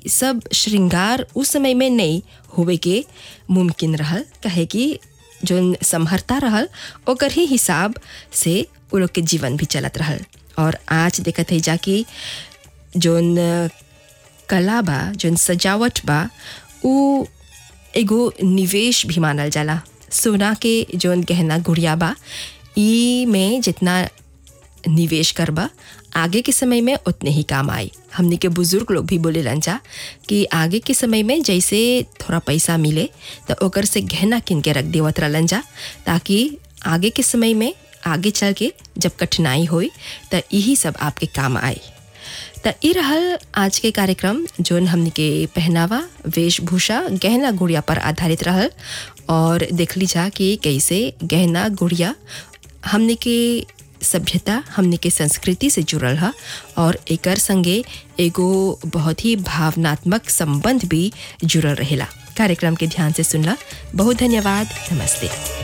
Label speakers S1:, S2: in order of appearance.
S1: सब श्रृंगार उस समय में नहीं होवे के मुमकिन रहल कहे कि जोन संहरता रहल ओकर ही हिसाब से उ लोग के जीवन भी चलत रहल और आज देखत है जाकि जोन कला बा जोन सजावट बा उ एगो निवेश भी मानल जाला सोना के जोन गहना गुड़िया बा ई में जितना निवेश करबा आगे के समय में उतने ही काम आई हमने के बुजुर्ग लोग भी बोले जा कि आगे के समय में जैसे थोड़ा पैसा मिले तो ओकर से गहना किन के रख देवत रहलन जा ताकि आगे के समय में आगे चल के जब कठिनाई होई तो यही सब आपके काम आई तो ई रहल आज के कार्यक्रम जोन हमने के पहनावा वेशभूषा गहना गुड़िया पर आधारित रहल और देख ली जा कि कैसे गहना गुड़िया हमने के सभ्यता हमने के संस्कृति से जुड़ल है और एकर संगे एगो बहुत ही भावनात्मक संबंध भी जुड़ल रहेला कार्यक्रम के ध्यान से सुनला बहुत धन्यवाद नमस्ते